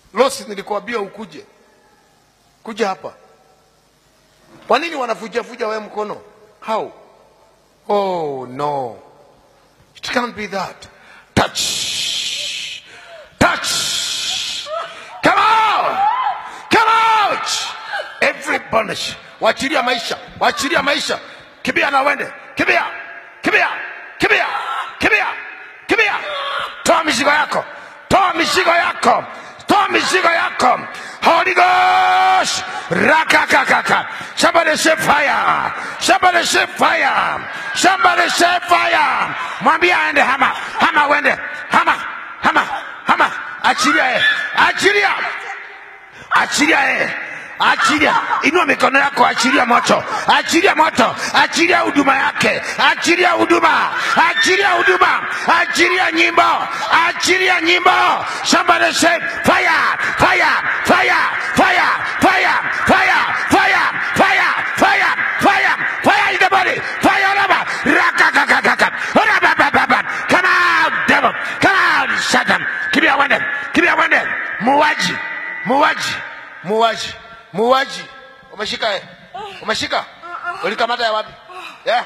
Losi, nilikuambia ukuje, kuja hapa. Kwa nini wanavujavuja wewe mkono? How? Oh no, it can't be that. Touch, touch, come out, come out. Every bondage, wachilia maisha, wachilia maisha. Kimbia na wende, kimbia, kimbia, kimbia, kimbia, kimbia. Toa mizigo yako, toa mizigo yako, toa mizigo yako. Holy Ghost, rakakakaka. Somebody say fire, somebody say fire, somebody say fire. Mwambie aende hama, hama wende, hama, hama, hama. Achilia yeye, achilia, achilia yeye. Achilia, inua mikono yako, achilia moto, achilia moto, achilia huduma yake, achilia huduma, achilia huduma, achilia nyimbo, achilia nyimbo. Somebody say fire, fire, fire, fire, fire, fire, fire, fire, fire, fire, fire in the body, fire all over. Rakakakaka, orababababa. Come out, devil, come out, Satan. Kimbia wende, kimbia wende. Muwaji, muwaji, muwaji, muwaji. Umeshika eh? Umeshika? Ulikamata ya wapi? Yeah.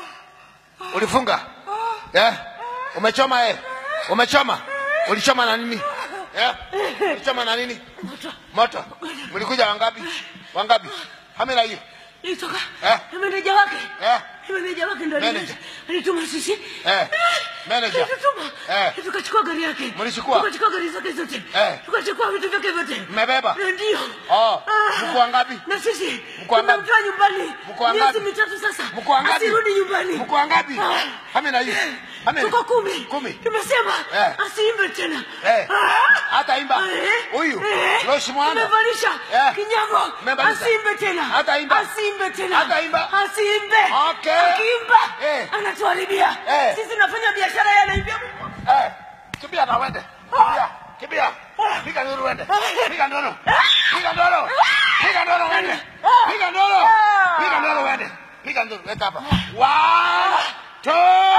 Ulifunga? Yeah. Umechoma eh? Umechoma? Ulichoma na nini? Yeah. Ulichoma na nini? Moto. Mlikuja wangapi? Wangapi? Hamila hiyo. Nilitoka Eh? na meneja wake Eh? meneja wake ndo Manager. alituma sisi Eh. Manager. Alitutuma. Eh. tukachukua gari yake Mlichukua? tukachukua gari zake zote Eh. tukachukua vitu vyake vyote Mmebeba? ndio Oh, Ah. mko wangapi? na sisi Mko wangapi? tumemtoa nyumbani Mko wangapi? miezi mitatu sasa Mko wangapi? asirudi nyumbani Mko wangapi? Ah. Hamila hiyo. Hamila. tuko kumi Kumi. tumesema Eh. asiimbe tena Eh. Ah. Hata imba. Eh. Huyu. Eh. Loshi mwana. Tumevalisha Eh. kinyago Mmevalisha. asiimbe tena Hata imba. asiimbe tena Hata imba. asiimbe Okay. akiimba Eh. anatuharibia Eh. sisi tunafanya biashara yeye anaimbia Mungu Eh, kimbia na wende. Kimbia, kimbia. Piga nduru wende. Piga nduru. Piga nduru. Piga nduru wende. Piga nduru. Piga nduru wende. Piga nduru weka hapa. One, two,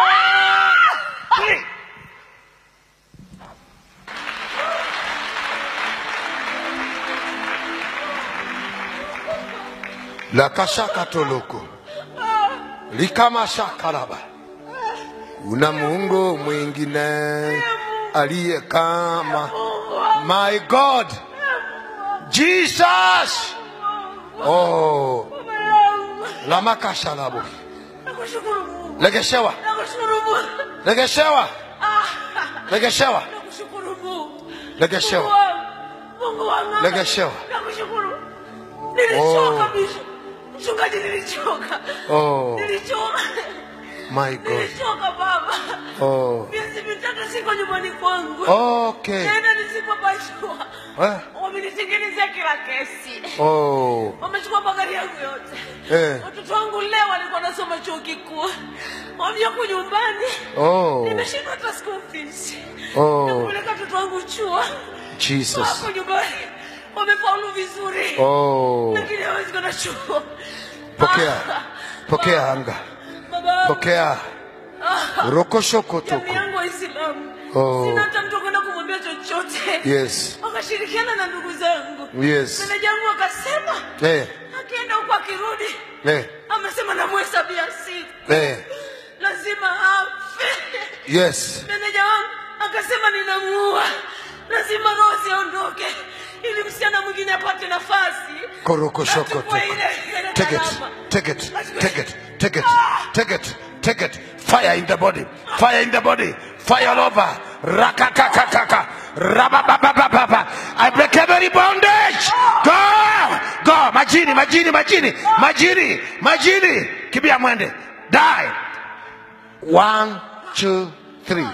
three. La kashaka toloko. Likama shakaraba. Una Mungu mwingine aliye kama my God Jesus. Oh, lama kashalabo. nakushukuru Mungu Legeshewa, nakushukuru Mungu legeshewa, Ah. legeshewa, nakushukuru Mungu legeshewa. Mungu wangu, Mungu wangu Legeshewa. nakushukuru nilichoka Oh. bisho mchungaji nilichoka Oh, nilichoka my God. nilichoka baba Oh, miezi mitatu siko nyumbani kwangu okay. tena nisipopashua Eh? wamenitengenezea kila kesi Oh, wamechukua magari yangu yote Eh. watoto wangu leo walikuwa nasoma chuo kikuu wamyako nyumbani oh, nimeshindwa hata school fees Oh. nakupeleka watoto wangu chuo Jesus. wako nyumbani wamefaulu vizuri Oh, lakini hawezi kwenda chuo pokea, Ah, pokea anga, baba pokea rokoshokotoko. jamii yangu waislamu Oh. sina hata mtu kwenda kumwambia chochote Yes, wakashirikiana na ndugu zangu yes. meneja wangu akasema Eh, akienda huko akirudi eh, amesema namhesabia siku eh, lazima afe yes. meneja wangu akasema ninamuua lazima rosi aondoke ili msichana mwingine apate nafasi Korokoshokotoko. Achukue ile- ile Take it, gharama. take it, take it, take it, take it, take it. Fire in the body, fire in the body, fire all over. Rakakakakaka, rabababababa. I break every bondage. Go, go. Majini, majini, majini, majini, majini. Kibia mwende. Die. One, two, three.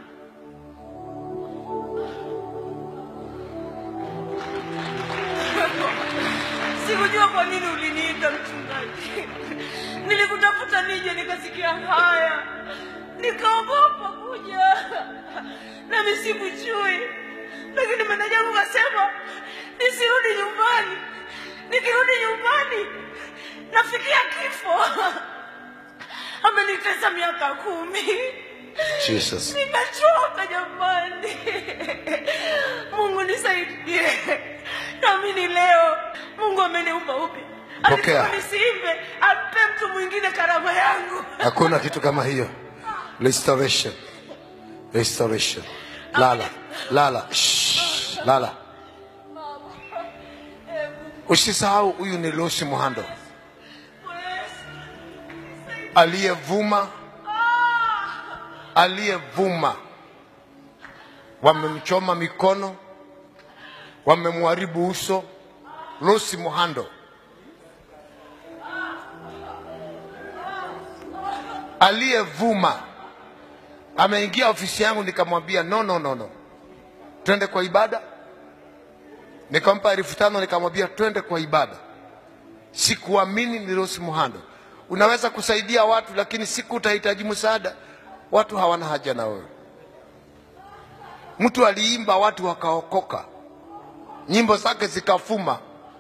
sikujua kwa nini uliniita mchungaji nilikutafuta nije nikasikia haya nikaogopa kuja nami sikujui lakini meneja wangu kasema nisirudi nyumbani nikirudi nyumbani nafikia kifo amenitesa miaka kumi Jesus. nimechoka jamani mungu nisaidie nisaidie. Naamini leo Mungu ameniumba upya. Pokea. Alisema nisiimbe, ampe mtu mwingine karama yangu. hakuna kitu kama hiyo restoration restoration lala lala Shh. lala usisahau huyu ni Lucy Muhando aliyevuma aliyevuma wamemchoma mikono wamemharibu uso Lucy Muhando aliyevuma ameingia ofisi yangu, nikamwambia no, no, no, no, twende kwa ibada. Nikampa elfu tano nikamwambia twende kwa ibada. Sikuamini ni Rose Muhando. Unaweza kusaidia watu, lakini siku utahitaji msaada, watu hawana haja na wewe. Mtu aliimba, watu wakaokoka, nyimbo zake zikafuma.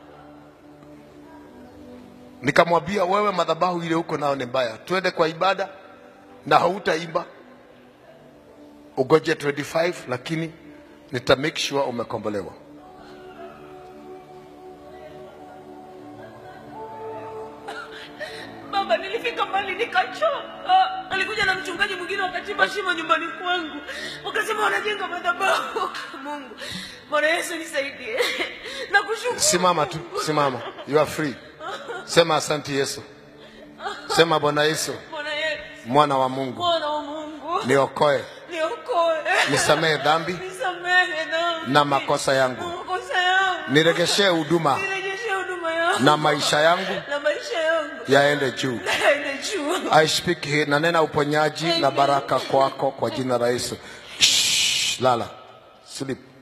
Nikamwambia wewe, madhabahu ile huko nao ni mbaya, twende kwa ibada na hautaimba, ugoje 25 lakini nita make sure umekombolewa. Baba, nilifika mbali nikachoka. Alikuja na mchungaji mwingine wakachimba shimo nyumbani kwangu, wakasema wanajenga madhabahu. Mungu, Bwana Yesu nisaidie. Nakushukuru. Simama tu, simama, you are free. Sema asante Yesu, sema Bwana Yesu, Bwana Yesu, mwana wa Mungu, Bwana wa Mungu, niokoe, niokoe, nisamehe dhambi nisamehe dhambi na makosa yangu, na makosa yangu, niregeshe huduma nirejeshe huduma yangu na maisha yangu na maisha yangu yaende juu. yaende juu. I speak here, nanena uponyaji na baraka kwako kwa jina la Yesu. Shh, lala, sleep.